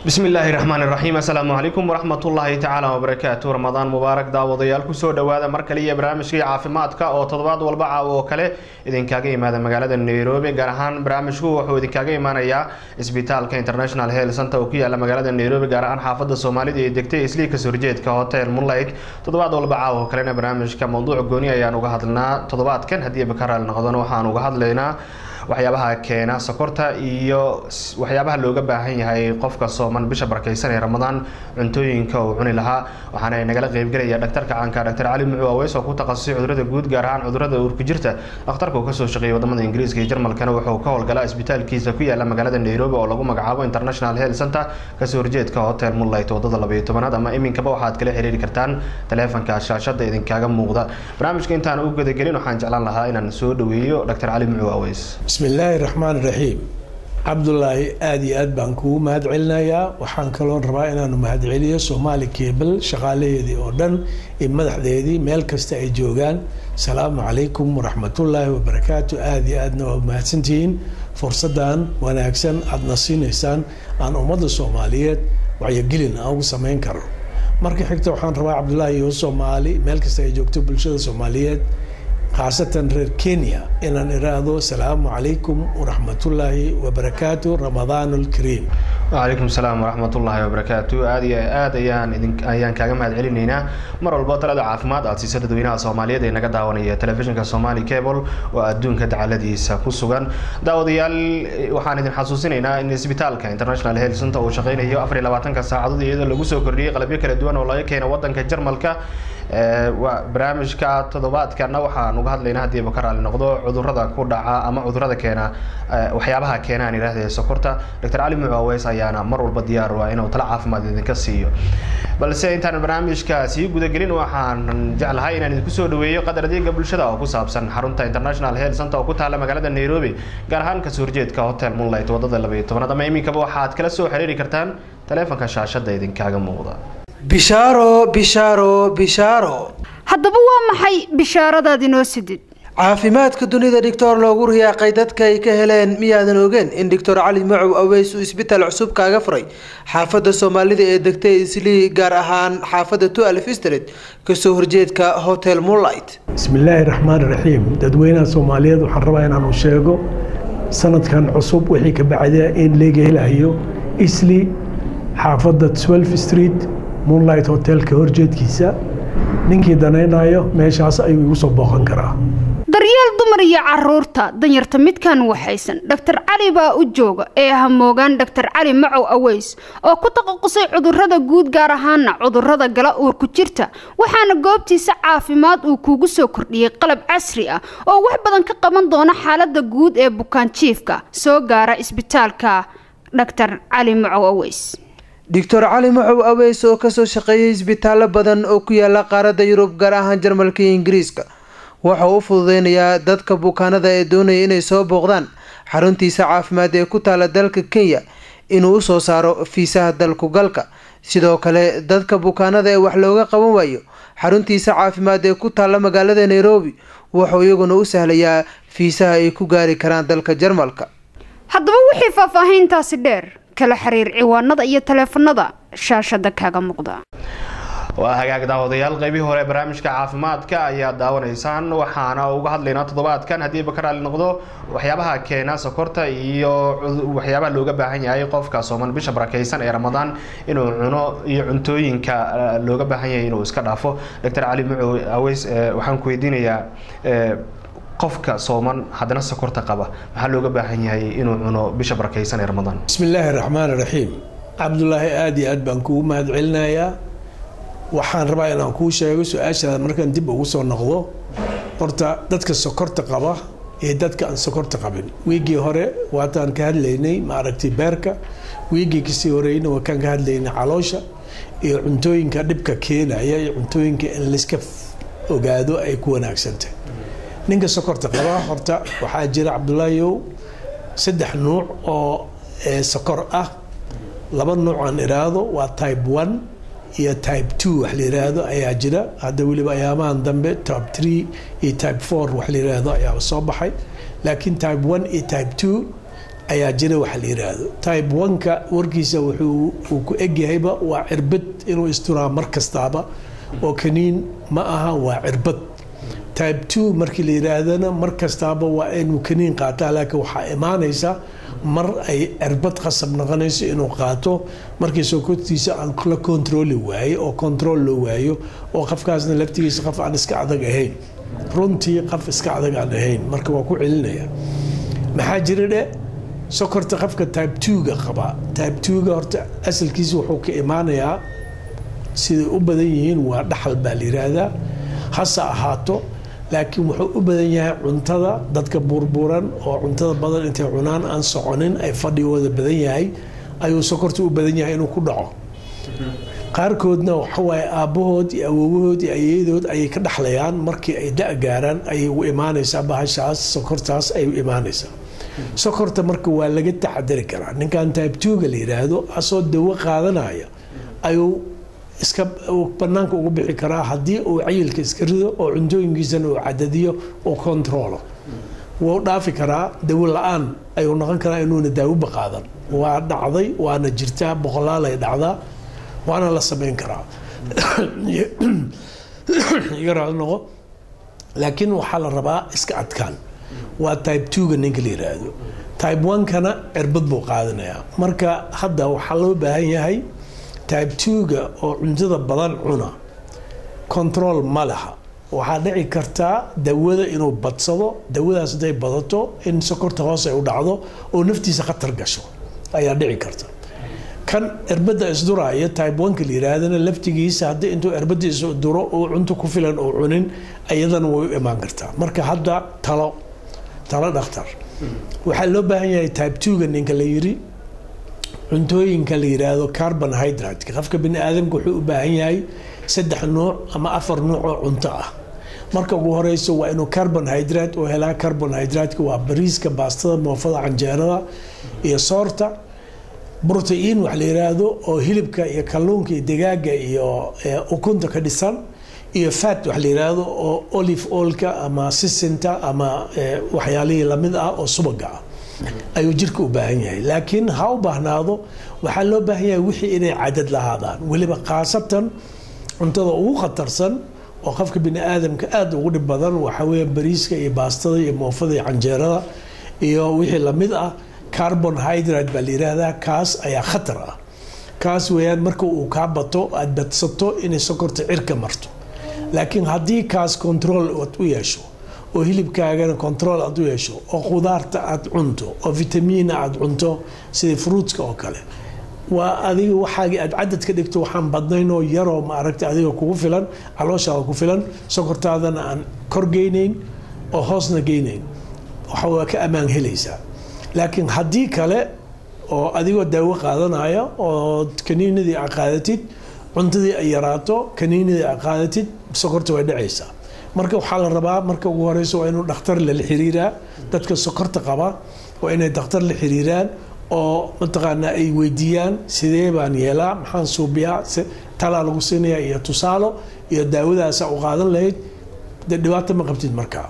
bismi illaahi raxmaani raxiim assalaamu calaykum waraxmatullaahi tacaala wabarakaatu ramadaan mubaarak daawadayaal kusoo dhowaada mar kale iyo barnaamijkii caafimaadka oo toddobaad walba caaw oo kale idinkaaga imaada magaalada nairobi gaar ahaan barnaamijku wuxuu idinkaaga imaanayaa isbitaalka international health center oo ku yaala magaalada nairobi gaar ahaan xaafada soomaalida ee degtay isliika sorjeedka hotel moonlight toddobaad walba caaw oo kalena barnaamijka mowduuc gooni ayaan uga hadlnaa toddobaadkan haddii bakaraal noqdona waxaan uga hadlaynaa waxyaabaha keena sokorta iyo waxyaabaha looga baahan yahay qofka sooman bisha barakeysan ee ramadaan cuntooyinka uu cuni lahaa waxaana nagala qeybgelaya dhaktarka caanka dr cali mucu aweys oo ku takhasusay cudurada guud gaar ahaan cudurada uurku jirta dhakhtarka uu kasoo shaqeeyay wadamada ingiriiska iyo jarmalkana wuxuu ka howlgalaa isbitaalkiisa ku yaala magaalada nairobi oo lagu magacaabo international health center kasoo horjeedka hotel moonlight wadada labayo tobanaad ama iminkaba waxaad kala xiriiri kartaan taleefanka shaashada idinkaaga muuqda barnaamijka intaan u gudagelin waxaan jeclaan lahaa inaan soo dhaweeyo dr cali mucu aweys bismi illaahi raxmaan raxiim cabdulaahi aada iyo aad baan kugu mahad celinayaa waxaan kaloo rabaa inaanu mahadceliyo soomaali cable shaqaalaheedii oo dhan iyo madaxdeedii meel kasta ay joogaan asalaamu calaykum waraxmatullaahi wabarakaatu aada iyo aadna waa mahadsantihiin fursadan wanaagsan aadna siinaysaan aan ummadda soomaaliyeed wacyogelin aan ugu sameyn karo marka xigta waxaan rabaa cabdulaahi iyo soomaali meel kasta ay joogto bulshada soomaaliyeed khaasatan reer kenya inaan iraahdo asalaamu calaykum waraxmatullaahi wabarakaatu ramadaan lkariim wacalaykum salaam waraxmatullaahi wabarakaatu aada iyo aad ayaan idin ayaan kaaga mahad celinaynaa mar walbo talada caafimaad aad siisa dadweynaha soomaaliyeed ee naga daawanaya telefishinka somali cable oo adduunka dacaladiisa ku sugan daawadayaal waxaan idin xasuusinaynaa in isbitaalka international health center uu shaqeynayo afar iyo labaatanka saacadood iyadoo lagu soo kordhiyey qalabyo kala duwan oo laga keena wadanka jarmalka barnaamijka toddobaadkana waxaan uga hadlaynaa haddii ka raali noqdo cudurada ku dhaca ama cudurada keena waxyaabaha keena aan idhahda sokorta dr cali mucu aweys ayaana mar walba diyaar u ah inuu tala caafimaad idinka siiyo balse intaan barnaamijka sii gudagelin waxaan jeclahay inaan idinku soo dhaweeyo qadar adeega bulshada oo ku saabsan xarunta international health center oo ku taala magaalada nairobi gaar ahaan kasoo horjeedka hotel moonlight wadada labaiyo tobanaad ama iminkaba waxaad kala soo xiriiri kartaan taleefanka shaashada idinkaaga muuqda bishaaro bishaaro bishaaro haddaba waa maxay bishaaradaad inoo sidid caafimaadka dunida dhictor loogu riyaaqay dadka ay ka heleen miyaadan ogeen in doctor cali macow aweys uu isbitaal cusub kaaga furay xaafadda soomaalida ee degtay islii gaar ahaan xaafadda tualf street kasoo horjeedka hotel moonlight bismi illaahi raxmaan raxiim dadweynaha soomaaliyeed waxaan rabaa inaanu sheego sanadkan cusub wixii ka bacda in laga helayo isli xaafadda twelve street moonlight hotelka horjeedkiisa ninkii danaynayo meeshaas ayuu igu soo booqan karaa daryeel dumar iyo caruurta danyarta midkan waxaysan dhaktar cali baa u jooga ee hamoogaan dhaktar cali macow aweys oo ku taqasusay cudurada guud gaar ahaana cudurada gala uurku jirta waxaana goobtiisa caafimaad uu kuugu soo kordhiyey qalab casri ah oo wax badan ka qaban doona xaalada guud ee bukaanjiifka soo gaara isbitaalka dhaktar cali macow aweys doctor cali macow aweys oo kasoo shaqeeyay isbitaallo badan oo ku yaala qaaradda yurub gaar ahaan jarmalka iyo ingiriiska waxa uu u fududeynayaa dadka bukaanada ee doonaya inay soo booqdaan xaruntiisa caafimaad ee ku taala dalka kenya inuu usoo saaro fiisaha dalku galka sidoo kale dadka bukaanada ee wax looga qaban waayo xaruntiisa caafimaad ee ku taala magaalada nairobi wuxuu iyaguna u sahlayaa fiisaha ay ku gaari karaan dalka jarmalka haddaba wixii faahfaahiintaasi dheer kala xiriir ciwaanada iyo taleefanada shaashada kaaga muuqda waa hagaag daawadayaal qaybihii hore barnaamijka caafimaadka ayaa daawanaysaan waxaana uga hadlaynaa toddobaadkan haddii ba ka raali noqdo waxyaabaha keena sokorta iyo waxyaabaha looga baahan yahay qofka sooman bisha barakeysan ee ramadaan inuu cuno iyo cuntooyinka looga baahan yahay inuu iska dhaafo dr cali mucow aweys waxaan ku weydiinayaa qofka sooman haddana sokorta qaba maxaa looga baahan yahay inuu cuno bisha barakeysan ee ramadaan bismi illaahi raxmaan raxiim cabdulaahi aada iyo aad baan kugu mahad celinayaa waxaan rabaa inaan kuu sheego su-aashaada markaan dib ugu soo noqdo horta dadka sokorta qaba iyo dadka aan sokorta qabin wiigii hore waataan ka hadlaynay maaragtay beerka wiigii kasii horeyna waa kaan ka hadlaynay caloosha iyo cuntooyinka dhibka keenaya iyo cuntooyinka in layska ogaado ay ku wanaagsantahy ninka sokorta qaba horta waxaa jira cabdulaahiyow saddex nuuc oo sokor ah laba nuuc aan iraahdo waa type one iyo type two wax la yiraahdo ayaa jira hadda weliba ayaamahan dambe type three iyo type four wax la yiraahdo ayaa soo baxay laakiin type one iyo type two ayaa jira waxa la yiraahdo type oneka warkiisa wuxuu uu ku egyahayba waa cirbad inuu isturaa mar kastaaba oo kaniin ma aha waa cirbad type two markii la yiraahdana mar kastaaba waa inuu kaniin qaataa laakiin waxaa imaanaysa mar ay cirbad qasab noqonayso inuu qaato markii sokortiisa aan la kontrooli waayo oo control loo waayo oo qofkaasna laftigiisa qof aan iska adag ahayn runtii qof iska adag aan ahayn marka waa ku celinaya maxaa jira dhe sokorta qofka type two-ga qaba type two-ga horta asalkiisa wuxuu ka imaanayaa siday u badan yihiin waa dhaxal baa la yiraahdaa hase ahaato laakiin wuxuu u badan yahay cuntada dadka buurbuuran oo cuntada badan intay cunaan aan soconin ay fadhigooda badan yahay ayuu sokorta u badan yahay inuu ku dhaco qaarkoodna waxawaaye aabbahood iyo awowahood iyo ayayadood ayay ka dhaxlayaan markii ay da' gaaraan ayay u imaanaysaa bahashaas sokortaas ay u imaanaysaa sokorta marka waa laga taxadari karaa ninkan type two-ga la yiraahdo asoo dawo qaadanaya ayuu iska banaanka ugu bixi karaa haddii uu cayilka iska rido oo cuntooyinkiisana uu cadadiyo oo controlo wuu dhaafi karaa dawo la-aan ayuu noqon karaa inuuna daawuba qaadan waa dhacday waana jirtaa boqolaalay dhacdaa waana la samayn karaa iga raado noqo laakiin waxaa la rabaa iska adkaan waa type two-ga ninka la yiraahdo type one-kana cirbad buu qaadanayaa marka hadda waxaa loo baahan yahay type two-ga oo cuntada badan cuna control ma laha waxaa dhici kartaa dawada inuu badsado dawadaas hadday badato in sokorta hoos ay u dhacdo oo naftiisa khatar gasho ayaa dhici karta kan cirbada isduraya type oneka la yiraahdana laftigiisa haddii intuu cirbada isduro oo cunto ku filan oo cunin iyadana way u imaan kartaa marka hadda talo talo dhakhtar waxaa loo baahan yahay type two-ga ninka la yiri cuntooyinka la yiraahdo carbon hydrate qofka bini aadamka wuxuu u baahan yahay saddex nuuc ama afar nuuc oo cunto ah marka ugu horeyso waa inuu carbon hydrate oo helaa carbon hydrate waa bariiska baastada moofada canjeerada iyo soorta brotein wax la yiraahdo oo hilibka iyo kalluunka iyo digaaga iyo ukunta ka dhisan iyo fat wax la yiraahdo oo olive oilka ama sisinta ama waxyaalihii lamid ah oo subaga ah ayuu jirka u baahan yahay laakiin ha u baahnaado waxaa loo baahan yahay wixii inay cadad lahaadaan weliba khaasatan cuntada ugu khatarsan oo qofka bini aadamka aada ugu dhib badan waxaa weeye bariiska iyo baastada iyo moofada iyo canjeerada iyo wixii lamid ah carbon hydrate baa la yiraahdaa kaas ayaa khatar ah kaas weeyaan marka uu kaa bato aad badsato inay sokorta cirka marto laakiin haddii kaas control aad u yeesho oo hilibkaagana control aad u yeesho oo khudaarta aad cunto oo vitamiina aad cunto sida fruitska oo kale waa adiga waxaagii aad cadad ka dhigto waxaan badnayn oo yaroo maaragta adiga kugu filan calooshaada ku filan sokortaadana aan kor geynayn oo hoosna geynayn waxa waa ka ammaan helaysaa laakiin haddii kale oo adigoo daawo qaadanaya oo kaniinadii aad qaadatid cuntadii ay yaraato kaniinadii aad qaadatid sokorta way dhacaysaa marka waxaa la rabaa marka ugu horeyso waa inuu dhakhtar lala xiriiraa dadka sokorta qaba waa inay dhakhtar la xiriiraan oo mataqaanaa ay weydiiyaan sidee baan yeelaa maxaan suubiyaa talaa lagu siinaya iyo tusaalo iyo daawadaasa u qaadan lahayd de dhibaato ma qabtid markaa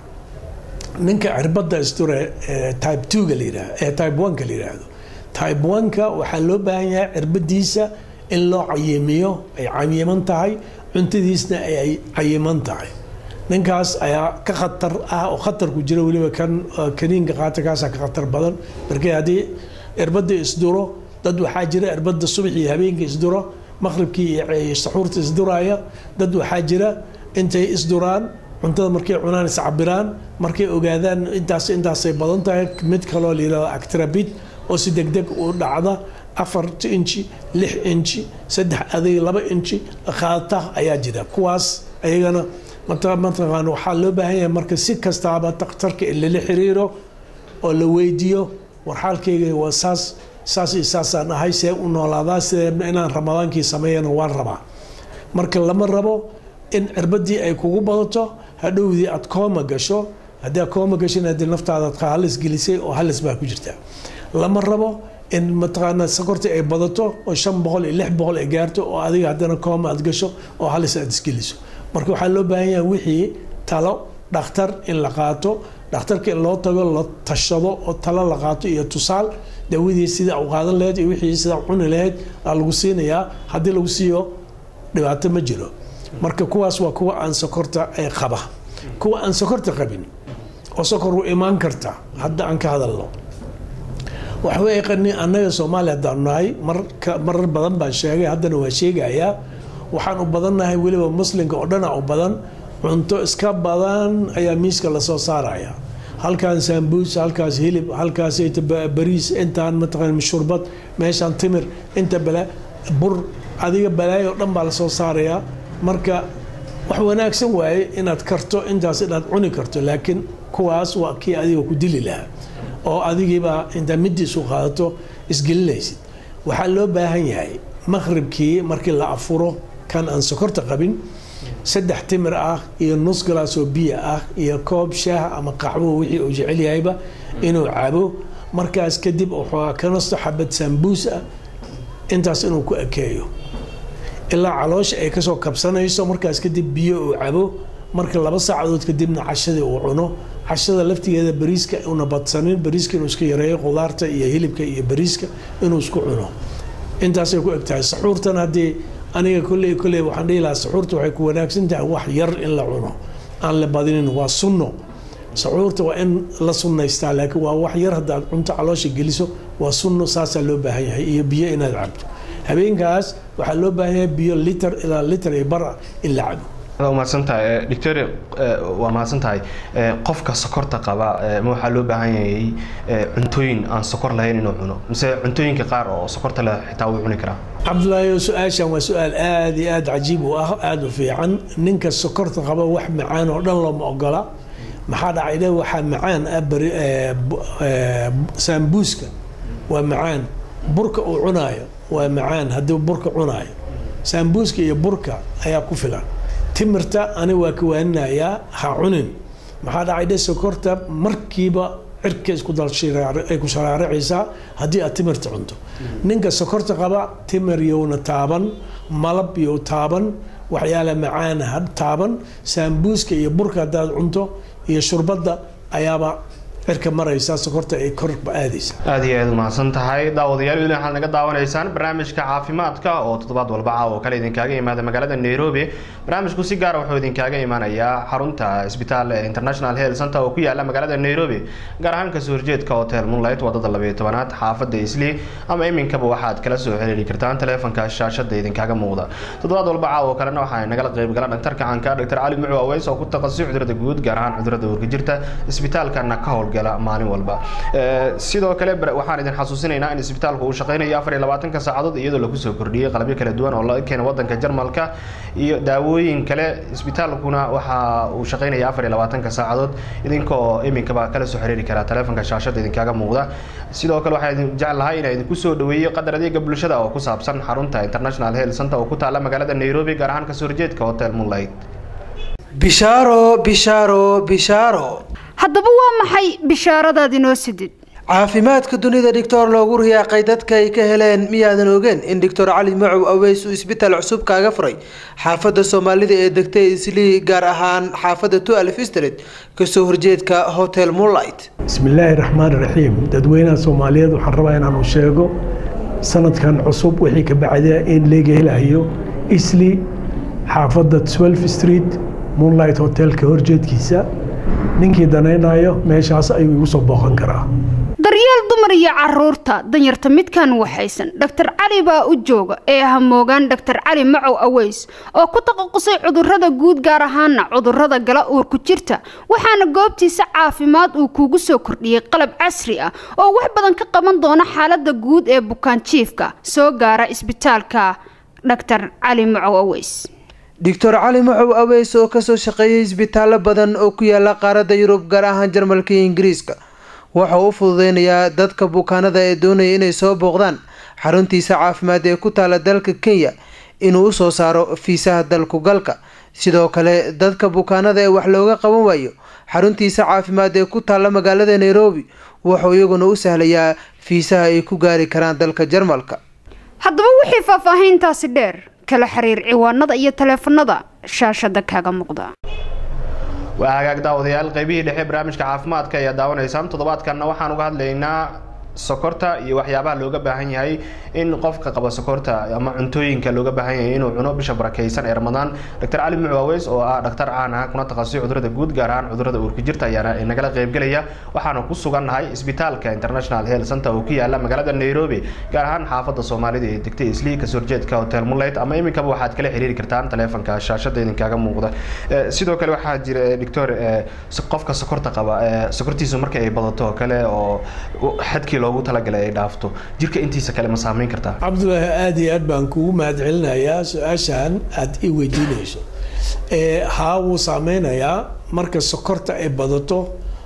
ninka cirbada isture type two-ga la yidhahdo ee type one-ka la yidhaahdo type one-ka waxaa loo baahan yahay cirbadiisa in loo cayimiyo ay cayiman tahay cuntadiisna ay cayiman tahay ninkaas ayaa ka khatar ah oo khatar ku jira weliba kan kaniinka qaata kaasaa ka khatar badan markii haddii cirbada isduro dad waxaa jira cirbada subax iyo habeenka isduro maqribkii iyo saxuurta isduraya dad waxaa jira intay isduraan cuntada markay cunaan iscabiraan markay ogaadaan intaas intaasay badan tahay mid kaloo layirahdo actrabid oo si degdeg u dhacda afar inchi lix inchi saddex aday laba inchi qaata ayaa jira kuwaas ayagana mataqaan waxaa loo baahan yahay marka si kastaaba dakhtarka in lala xiriiro oo la weydiiyo war xaalkayga waa saas saas iyo saasaan ahay see u noolaadaa sidee inaan ramadaankii sameeyana waan rabaa marka lama rabo in cirbadii ay kugu badato hadhowdii aad kooma gasho haddii aad kooma gashin haddii naftaada halis gelisay oo halis baa ku jirta lama rabo in mataqaanaa sokortii ay badato oo shan boqol iyo lix boqol ay gaarto oo adiga haddana kooma aad gasho oo halis aad isgeliso marka waxaa loo baahan yahay wixii talo dhakhtar in la qaato dhakhtarka in loo tago la tashado oo talo la qaato iyo tusaal dawadii sida u qaadan lahayd iyo wixii sida cuni lahayd aa lagu siinayaa haddii lagu siiyo dhibaato ma jiro marka kuwaas waa kuwa aan sokorta ee qaba kuwa aan sokorta qabin oo sokor u imaan karta hadda aan ka hadalno waxba yaqani annaga soomaaliya haddaan nahay marka marar badan baan sheegay haddana waa sheegayaa waxaan u badannahay weliba muslimka oo dhana u badan cunto iska badan ayaa miiska lasoo saaraya halkaan saambuus halkaas hilib halkaas bariis intaan mataqaan shurbad meeshaan timir inta bala bur adiga balaayo o dhan baa lasoo saarayaa marka wax wanaagsan waaye inaad karto intaas inaad cuni karto laakiin kuwaas waa kii adiga ku dili lahaa oo adigiibaa intaa midiisu qaadato isgelinaysid waxaa loo baahan yahay maqhribkii markii la afuro kan aan sokorta qabin saddex timir ah iyo nus galaas oo biyo ah iyo koob shaah ama qaxwo wixii uu jecel yahayba inuu cabo markaas kadib waxoogaa ka nasto xabad sambuus ah intaas inuu ku ekeeyo ilaa caloosha ay kasoo kabsanayso markaas kadib biyo uu cabo marka laba saacadood kadibna cashadii uu cuno cashada laftigeeda bariiska una badsanin bariiska inuu iska yareeyo qudaarta iyo hilibka iyo bariiska inuu isku cuno intaasay ku eg tahay saxuurtan haddii aniga kolley kolley waxaan dhihi lahaa saxuurta waxay ku wanaagsan tahay wax yar in la cuno aan la badinin waa sunno saxuurta waa in la sunnaystaa laakiin waa wax yar haddaad cunto caloosha geliso waa sunno saasaa loo baahan yahay iyo biyo inaad cabto habeenkaas waxaa loo baahan yahay biyo liter ilaa liter iyo bar in la cabo mahadsantahay doctor waa mahadsan tahay qofka sokorta qaba ma waxaa loo baahan yahay cuntooyin aan sokor lahayn inuu cuno mise cuntooyinka qaar oo sokorta leh xitaa wuu cuni karaa cabdulaahi su-aashan waa su-aal aada iyo aada cajiib u ah aada u fiican ninka sokorta qaba wax macaan oo dhan looma ogola maxaa dhacay dhe waxaa macaan ah bari saambuuska waa macaan burka uu cunaayo waa macaan haddii burka cunaayo saambuuska iyo burka ayaa ku filan timirta ani waa ka waaninayaa ha cunin maxaa dhacay dhe sokorta markiiba cirka isku dalay ku sharaaricaysaa haddii aad timirta cunto ninka sokorta qaba timir yowna taaban malab yow taaban waxyaala macaana ha taaban saambuuska iyo burka haddaad cunto iyo shurbadda ayaaba cirka maraysa sokorta ay kor aadaysa aada iyo aad umahadsan tahay daawadayaal weli waxaad naga daawanaysaan barnaamijka caafimaadka oo toddobaad walba caawa oo kale idinkaaga imaada magaalada nairobi barnaamijku si gaara wuxuu idinkaaga imaanayaa xarunta isbitaal international health center oo ku yaala magaalada nairobi gaar ahaan kasoo horjeedka hotel moonlight wadada labayo tobanaad xaafada isli ama iminkaba waxaad kala soo xiriiri kartaan taleefonka shaashada idinkaaga muuqda toddobaad walba caawa oo kalena waxaa nagala qaybgala dhaktarka caanka dr cali mucu aweys oo ku takhasusay cudurada guud gaar ahaan cudurada uurka jirta isbitaalkana ka howl maalin walba sidoo kale waxaan idin xasuusinaynaa in isbitaalku uu shaqeynayo afar iyo labaatanka saacadood iyadoo lagu soo kordhiyey qalabyo kala duwan oo laga keena wadanka jarmalka iyo daawooyin kale isbitaalkuna waxa uu shaqeynaya afar iyo labaatanka saacadood idinkoo iminkaba kala soo xiriiri karaa taleefonka shaashada idinkaaga muuqda sidoo kale waxaa idin jeclahay inaa idinku soo dhaweeyo qadar adeega bulshada oo ku saabsan xarunta international health center oo ku taala magaalada nairobi gaar ahaan kasoo horjeedka hotel moonlight bishaaro bishaaro bishaaro haddaba waa maxay bishaaradaad inoo sidid caafimaadka dunida dhictor loogu riyaaqay dadka ay ka heleen miyaadan ogeen in doctor cali macow aweys uu isbitaal cusub kaaga furay xaafadda soomaalida ee degtay islii gaar ahaan xaafadda tualf street kasoo horjeedka hotel moonlight bismillaahi raxmaan raxiim dadweynaha soomaaliyeed waxaan rabaa inaanu sheego sanadkan cusub wixii ka bacda in laga helayo isli xaafadda twelve street moonlight hotelka horjeedkiisa ninkii danaynayo meeshaas ayuu igu soo booqan karaa daryeel dumar iyo caruurta danyarta midkan waxaysan dhaktar cali baa u jooga ee hamoogaan dhaktar cali macow aweys oo ku taqasusay cudurada guud gaar ahaana cudurada gala uurku jirta waxaana goobtiisa caafimaad uu kuugu soo kordhiyey qalab casri ah oo wax badan ka qaban doona xaalada guud ee bukaanjiifka soo gaara isbitaalka dhaktar cali macow aweys doctor cali macow aweys oo kasoo shaqeeyay isbitaallo badan oo ku yaala qaaradda yurub gaar ahaan jarmalka iyo ingiriiska waxa uu u fududeynayaa dadka bukaanada ee doonaya inay soo booqdaan xaruntiisa caafimaad ee ku taala dalka kenya inuu usoo saaro fiisaha dalku galka sidoo kale dadka bukaanada ee wax looga qaban waayo xaruntiisa caafimaad ee ku taala magaalada nairobi wuxuu iyaguna u sahlayaa fiisaha ay ku gaari karaan dalka jarmalka haddaba wixii faahfaahiintaasi dheer kala xiriir ciwaanada iyo taleefanada shaashada kaaga muuqda waa hagaag daawadayaal qaybihii dhexe barnaamijka caafimaadka ayaa daawanaysaan toddobaadkanna waxaan uga hadlaynaa sokorta iyo waxyaabaha looga baahan yahay in qofka qaba sokorta ama cuntooyinka looga baahan yahay inuu cuno bisha barakeysan ee ramadaan dr cali mucaaweys oo ah dhaktar caan ah kuna takhasusay cudurada guud gaar ahaan cudurada uurka jirta ayaana nagala qaybgelaya waxaana ku sugannahay isbitaalka international health center oo ku yaala magaalada nairobi gaar ahaan xaafada soomaalida ee degtay islii kasoo horjeedka hotel muleyt ama iminkaba waxaad kala xiriiri kartaan taleefonka shaashada idinkaaga muuqda sidoo kale waxaa jira doctor qofka sokorta qaba sokortiisu marka ay badato oo kale oo xadkii loogu talagalay ay dhaafto jirka intiisa kale ma saameyn kartaa cabdulaahi aada iyo aad baan kugu mahad celinayaa su-aashan aada i weydiinayso haa wuu saameynayaa marka sokorta ay badato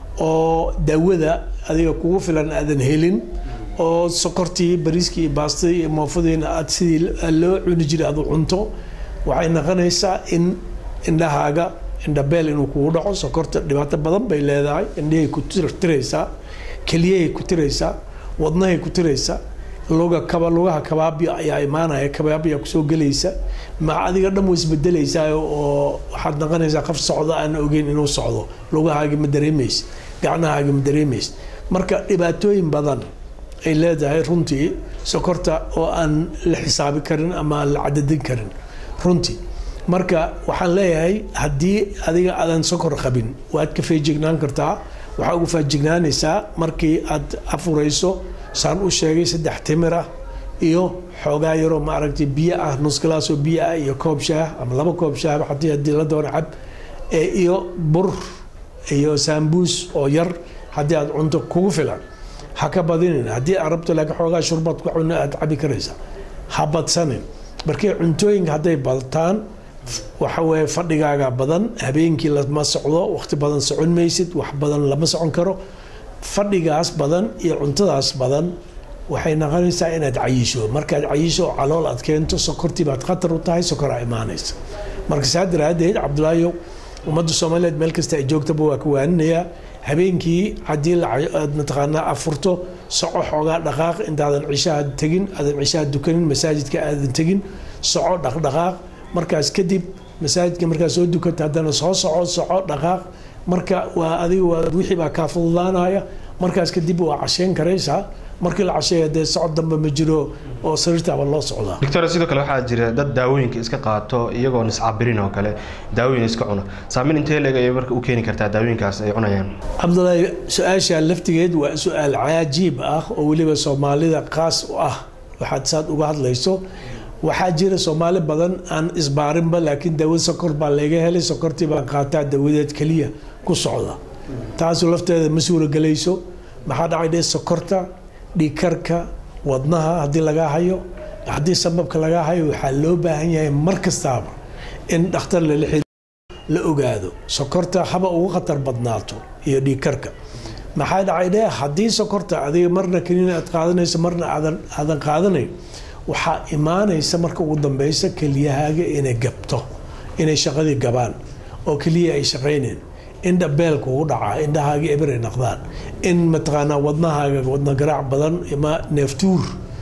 oo daawada adiga kugu filan aadan helin oo sokortii bariiskii iyo baastadii iyo moofadiina aad sidii loo cuni jiray aad u cunto waxay noqonaysaa in indhahaaga indhabeel inuu kugu dhaco sokorta dhibaato badan bay leedahay indhahay ku tirtiraysaa keliyahay ku tiraysaa wadnahay ku tiraysaa luga kaba lugaha kabaabya ayaa imaanaya kabaabya kusoo gelaysa ma adiga dhan way isbedelaysaa oo waxaad noqonaysaa qof socda aan ogeyn inuu socdo lugahaagi ma dareemaysa gacnahaagi ma dareemaysa marka dhibaatooyin badan ay leedahay runtii sokorta oo aan la xisaabi karin ama aan la cadadin karin runtii marka waxaan leeyahay haddii adiga aadan sokor qabin waad ka feejignaan kartaa waxaa ugu faajignaanaysaa markii aad afurayso saan u sheegay saddex timir ah iyo xoogaa yaroo maaragtay biyo ah nus galaasoo biyo ah iyo koob shaah ama laba koob shaah haddii haddii la doona cab iyo bur iyo saambuus oo yar haddii aad cunto kugu filan ha ka badinin haddii aad rabto laakiin xoogaa shurbaad ku cuno aad cabi karaysaa ha badsanin markii cuntooyinka hadday badataan waxa weeye fadhigaaga badan habeenkii lama socdo waqti badan socon maysid wax badan lama socon karo fadhigaas badan iyo cuntadaas badan waxay noqonaysaa inaad cayisho markaad cayisho oo calool aad keento sokortii baad khatar u tahay sokoraa imaanaysa marka saa daraadeed cabdulaahiyow ummadda soomaaliyeed meel kasta ay joogtaba waa ka waaninayaa habeenkii haddii aad mataqaanaa afurto soco xoogaa dhaqaaq intaadan cishaha tegin aadan cishaha dukanin masaajidka aadan tegin soco dhaqdhaqaaq markaas kadib masaajidka markaa soo dukanta haddana soo soco soco dhaqaaq marka waa adiga waa wixii baa kaa fududaanaya markaas kadib waa casheyn karaysaa markii la casheeya dee socod dambe ma jiro oo sariirtaaba loo socdaa doctor sidoo kale waxaa jira dad daawooyinka iska qaato iyagoo niscabirin oo kale daawooyin iska cuna saameyn intee leeg ayay marka u keeni kartaa daawooyinkaas ay cunayaan cabdulaahi su-aasha laftigeed waa su-aal cajiib ah oo weliba soomaalida qaas u ah waxaad saad uga hadlayso waxaa jira soomaali badan aan isbaarinba laakiin daawad sokor baa laga helay sokortii baan qaataa dawadeed keliya ku socda taasu lafteeda ma suuragelayso maxaa dhacay dhe sokorta dhiikarka wadnaha haddii lagaa hayo haddii sababka lagaa hayo waxaa loo baahan yahay mar kastaaba in dhakhtar lala xiriir la ogaado sokorta haba ugu khatar badnaato iyo dhiikarka maxaa dhacay dhe haddii sokorta adiga marna kaniina aad qaadanayso marna aadan aadan qaadanayn waxaa imaanaysa marka ugu dambeysa keliyahaaga inay gabto inay shaqadii gabaan oo keliya ay shaqayneen indha beelka ugu dhacaa indhahaaga eberay naqdaan in mataqaanaa wadnahaaga wadna garaac badan ima neeftuur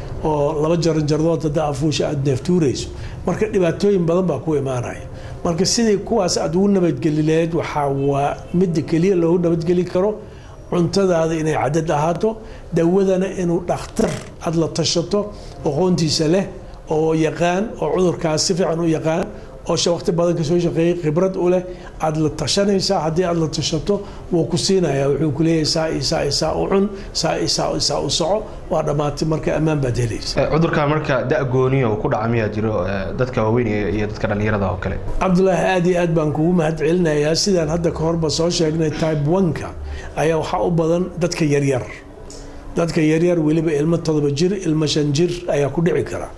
oo laba jaran jardood haddaa afuusha aad neeftuurayso marka dhibaatooyin badan baa ku imaanaya marka sidii kuwaas aad ugu nabadgeli lahayd waxaa waa midda keliya loogu nabadgeli karo cuntadaada inay cadad ahaato dawadana inuu dhakhtar aada la tashato aqoontiisa leh oo yaqaan oo cudurkaas si fiican u yaqaan oo waqti badan kasoo shaqeeyey khibrad u leh aada la tashanaysaa haddii aada la tashato wuu ku siinaya wuxuu ku leeyahay saa iyo saa iyo saa u cun saa iyo saa iyo saa u soco waa dhammaatay marka ammaan baad helaysa cudurka marka da-gooniya uu ku dhaca miyaa jiro dadka waaweyn iyo dadka dhallinyarada oo kale cabdulaahi aada iyo aad baan kugu mahad celinayaa sidaan hadda ka horba soo sheegnay type one-ka ayaa waxaa u badan dadka yaryar dadka yaryar weliba ilmo todoba jir ilmo shan jir ayaa ku dhici kara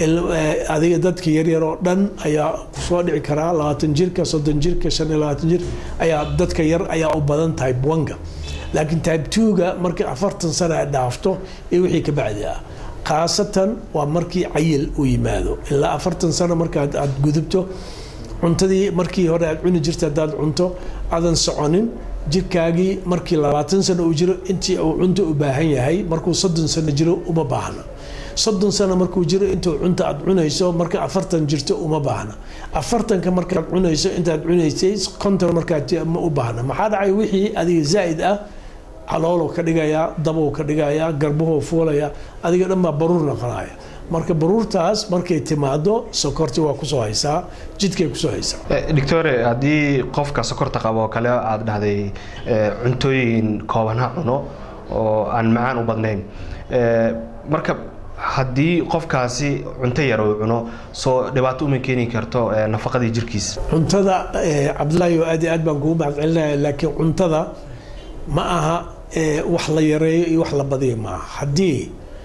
adiga dadka yaryar oo dhan ayaa kusoo dhici karaa labaatan jirka soddon jirka shan iyo labaatan jir ayaa dadka yar ayaa u badan type one-ga laakiin type two-ga markii afartan sana ay dhaafto iyo wixii ka bacdi ah khaasatan waa markii cayil uu yimaado ilaa afartan sano markaad aad gudubto cuntadii markii hore aad cuni jirta haddaad cunto aadan soconin jirkaagii markii labaatan sano uu jiro intii uu cunto u baahan yahay markuu soddon sano jiro uma baahna soddon sano markuu jiro intuu cunta aad cunayso marka afartan jirto uma baahna afartanka markaad cunayso intaad cunaysay konton markaad ma u baahna maxaa dhacay wixii adiga zaa'id ah calooloo ka dhigayaa dabou ka dhigayaa garbuhoo fuulaya adiga dhan baa baruur noqonaya marka baruurtaas markay timaado sokorti waa kusoo haysaa jidkay kusoo haysaa doctore haddii qofka sokorta qabo oo kale aada dhahday cuntooyin kooban ha cuno oo aan macaan u badnayn marka haddii qofkaasi cunto yar uu cuno soo dhibaato uma keeni karto nafaqadii jirkiisa cuntada cabdulaahi aad iyo aad baan kugu mahadcelinaya laakiin cuntada ma aha wax la yareeyo iyo wax la badiyo maaha haddii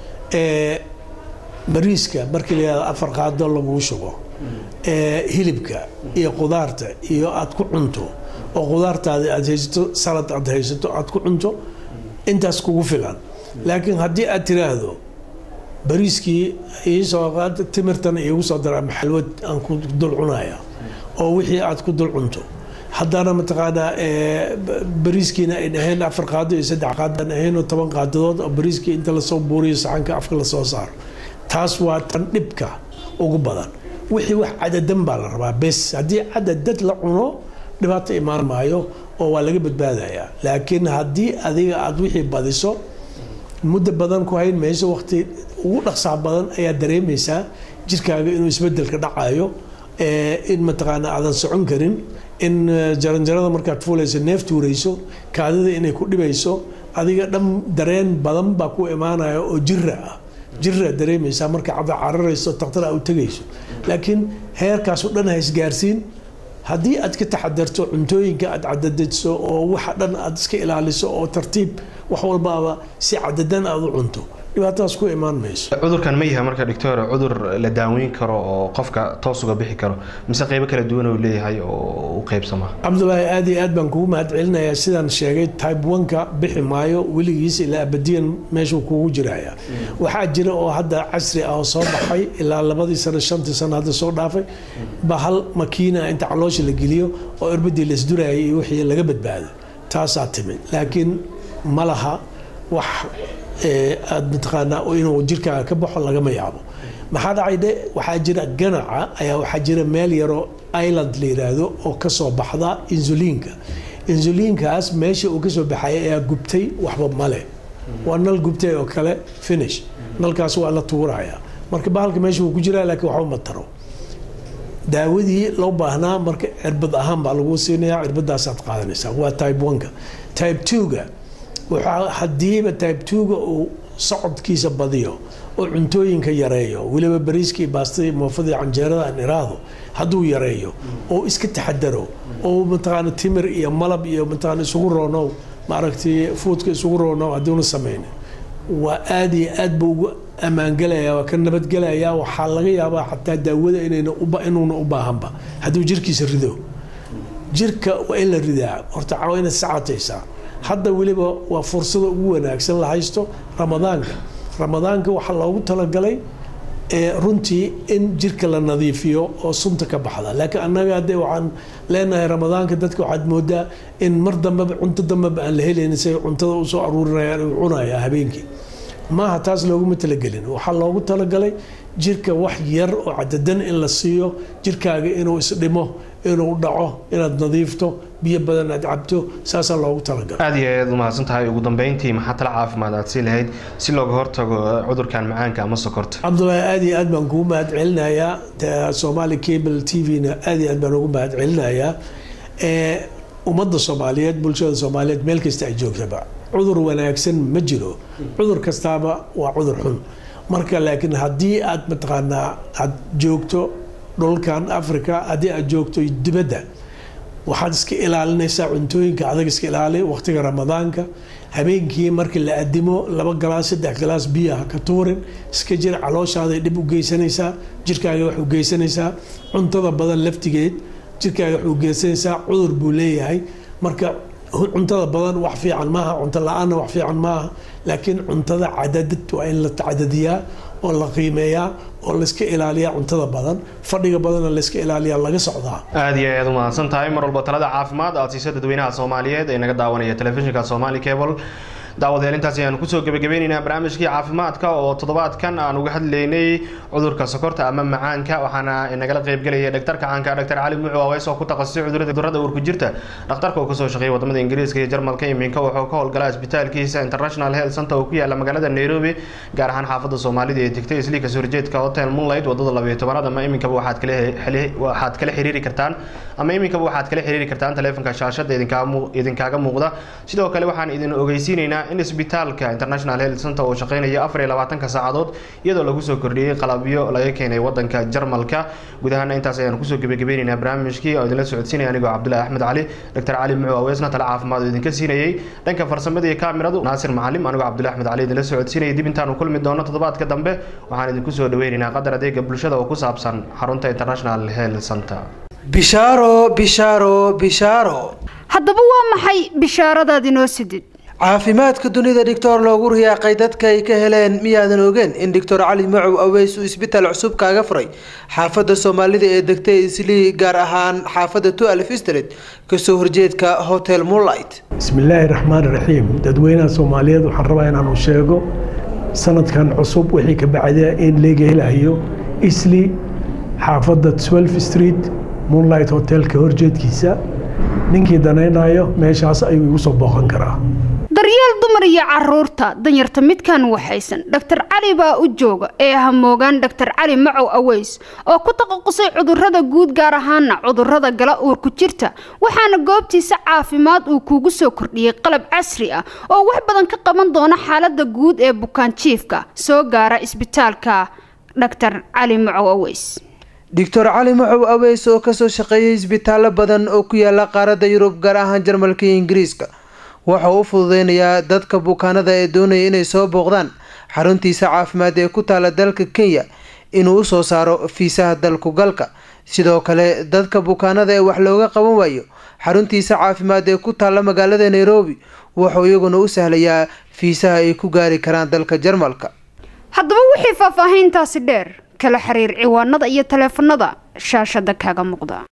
bariiska markii la yihahdo afar qaado laguu shubo hilibka iyo qudaarta iyo aad ku cunto oo qudaartaadi aad haysato salad aad haysato aad ku cunto intaas kugu filan laakiin haddii aad tiraahdo bariiskii iisoo qaad timirtan iigu soo dara ama xalwad aan ku dul cunaya oo wixii aad ku dul cunto haddana mataqaanaa bariiskiina ay dhaheen afar qaado iyo saddex qaado aan ahaynoo toban qaadadood oo bariiskii inta lasoo buuriyo saxanka afka lasoo saaro taas waa tan dhibka ugu badan wixii wax cadadan baa la rabaa bes haddii cadadad la cuno dhibaato imaan maayo oo waa laga badbaadayaa laakiin haddii adiga aad wixii badiso muddo badan ku hayn mayso waqti ugu dhaqsaa badan ayaa dareemaysaa jirkaaga inuu isbedelka dhacayo in mataqaana aadan socon karin in jaranjarada markaad fuulayso neef tuurayso kaadida inay ku dhibayso adiga dhan dareen badan baa ku imaanaya oo jira ah jira dareemaysaa marka cada cararayso takhtar a u tegayso laakiin heerkaas o dhan ha isgaarsiin haddii aad ka taxadarto cuntooyinka aad cadadadso oo waxa dhan aad iska ilaaliso oo tartiib wax walbaaba si cadadan aad u cunto dhibaatadaas ku imaan mayso cudurkan ma yahay marka doctor cudur la daaweyn karo oo qofka toos uga bixi karo mise qeybo kala duwan uu leeyahay oo u qeybsama cabdulaahi aad iyo aad baan kugu mahadcelinayaa sidaan sheegay type oneka bixi maayo weligiis ilaa abadiyan meeshuu kugu jiraya waxaa jira oo hadda casri ah oo soo baxay ilaa labadii sano shantii sano hadda soo dhaafay ba hal makiina inta caloosha la geliyo oo irbadii laisdurayay iyo wixii laga badbaado taasaa timid laakiin ma laha wax aada mataqaanaa inuu jirkaaga ka baxo lagama yaabo maxaa dhacay dhe waxaa jira ganaca ayaa waxaa jira meel yaroo island la yiraahdo oo kasoo baxda insuliinka insuliinkaas meesha uu kasoo baxaya ayaa gubtay waxba male waa nal gubtay oo kale finish nalkaas waa la tuuraya marka bahalka meesha wuu ku jiraa laakiin waxba ma taro daawadii loo baahnaa marka cirbad ahaan baa lagu siinaya cirbadaasaad qaadanaysaa waa type oneka type twoga waxaa hadiiba type twoga uu socodkiisa badiyo oo cuntooyinka yareeyo weliba bariiskii baastadii moofadii canjeerada aan iraahdo hadduu yareeyo oo iska taxadaro oo mataqaana timir iyo malab iyo mataqaana isugu roonow maaragtay fuudka isugu roonow hadduuna samayn waa aada iyo aad buu ugu ammaangelaya waa ka nabadgelaya waxaa laga yaabaa xataa daawada inayna inuuna u baahanba hadduu jirkiisa rido jirka waa in la ridaa horta cawa inaad sacataysaa hadda weliba waa fursada ugu wanaagsan la haysto ramadaanka ramadaanka waxaa loogu talagalay runtii in jirka la nadiifiyo oo sunta ka baxda laakiin annaga hadde waxaan leenahay ramadaanka dadka waxaad moodaa in mar dambeba cunto dambeba aan la helaynin say cuntada usoo aruurinayaan u cunaya habeenkii maaha taas looguma talagelin waxaa loogu talagalay jirka wax yar oo cadadan in la siiyo jirkaaga inuu isdhimo inuu dhaco inaad nadiifto biyo badan aad cabto saasaa loogu talagalay aada iyo aad umahadsan tahay ugu dambeyntii maxaa tala caafimaad aad sii lahayd si looga hortago cudurkan macaanka ama sokorta cabdulaahi aad iyo aad baan kugu mahad celinayaa somaali cable t v-na aad iyo aad baan ugu mahad celinayaa ummadda soomaaliyeed bulshada soomaaliyeed meel kasta ay joogtaba cudur wanaagsan ma jiro cudur kastaaba waa cudur xun marka laakiin haddii aad mataqaanaa aad joogto dhulkan africa haddii aad joogto dibadda waxaad iska ilaalinaysaa cuntooyinka adag iska ilaali waqtiga ramadaanka habeenkii markii la adimo laba galaas saddex galaas biyaha ka tuurin iska jir calooshaaday dhib u geysanaysaa jirkaaga wax u geysanaysaa cuntada badan laftigeed jirkaaga wax u geysanaysaa cudur buu leeyahay marka cuntada badan wax fiican maaha cunto la-aanna wax fiican maaha laakiin cuntada cadadad waa in la cadadiyaa oo la qiimeeyaa oo layska ilaaliyaa cuntada badan fadhiga badanna layska ilaaliyaa laga socdaa aada iyo aad umahadsan tahay mar walba talada caafimaad aad siiso dadweynaha soomaaliyeed ee naga daawanaya telefishinka somali cable daawadayaal intaas ayaanu kusoo gebagabeyneynaa barnaamijkii caafimaadka oo toddobaadkan aan uga hadlaynay cudurka sokorta ama macaanka waxaana inagala qeybgelaya dhaktarka caanka dhaktar cali mucu aweys oo ku takhasusay cudurada uurku jirta dhakhtarka uu kasoo shaqeeyay wadamada ingiriiska iyo jarmalka iminka wuxuu ka howlgalaa isbitaalkiisa international health center oo ku yaala magaalada nairobi gaar ahaan xaafada soomaalida ee degtay isliika horjeedka hotel moonlight wadada labayo tobanaad ama iminkaba waxaad kala waxaad kala xiriiri kartaan ama iminkaba waxaad kala xiriiri kartaan taleefonka shaashada idinkaaga muuqda sidoo kale waxaan idin ogeysiineynaa in isbitaalka international health center uu shaqeynayo afar iyo labaatanka saacadood iyadoo lagu soo kordhiyey qalabyo laga keenay wadanka jarmalka guud ahaana intaas ayaan kusoo gebagabeyneyna barnaamijkii oo idinla socodsiinaya anigoo cabdulahi axmed cali doctor cali muxuu aweesna tale caafimaad oo idinka siinayey dhanka farsamada iyo kaamiradu naasir macalim anigoo cabdulahi axmed cali idinla socodsiinayay dib intaanu kulmi doono toddobaadka dambe waxaan idinku soo dhaweyneynaa qadar adeega bulshada oo ku saabsan xarunta international health center bishaaro bishaaro bishaaro haddaba waa maxay bishaaradaad inoo sidid caafimaadka dunida dhictor loogu riyaaqay dadka ay ka heleen miyaadan ogeen in doctor cali macow aweys uu isbitaal cusub kaaga furay xaafadda soomaalida ee degtay islii gaar ahaan xaafadda tualf street kasoo horjeedka hotel moonlight bismillaahi raxmaan raxiim dadweynaha soomaaliyeed waxaan rabaa inaanu sheego sanadkan cusub wixii ka bacda in leega helayo isli xaafadda twelf street moonlight hotelka horjeedkiisa ninkii danaynayo meeshaas ayuu igu soo booqan karaa daryeel dumar iyo caruurta danyarta midkan waxaysan dhaktar cali baa u jooga ee hamoogaan dhaktar cali macow aweys oo ku taqaqusay cudurada guud gaar ahaana cudurada gala uurku jirta waxaana goobtiisa caafimaad uu kuugu soo kordhiyey qalab casri ah oo wax badan ka qaban doona xaalada guud ee bukaan jiifka soo gaara isbitaalka dhaktar cali macow aweys doctor cali macow aweys oo kasoo shaqeeyay isbitaallo badan oo ku yaala qaaradda yurub gaar ahaan jarmalka iyo ingiriiska waxa uu u fududeynayaa dadka bukaanada ee doonaya inay soo booqdaan xaruntiisa caafimaad ee ku taala dalka kenya inuu usoo saaro fiisaha dalku galka sidoo kale dadka bukaanada ee wax looga qaban waayo xaruntiisa caafimaad ee ku taala magaalada nairobi wuxuu iyaguna u sahlayaa fiisaha ay ku gaari karaan dalka jarmalka haddaba wixii faahfaahiintaasi dheer kala xiriir ciwaanada iyo taleefanada shaashada kaaga muuqda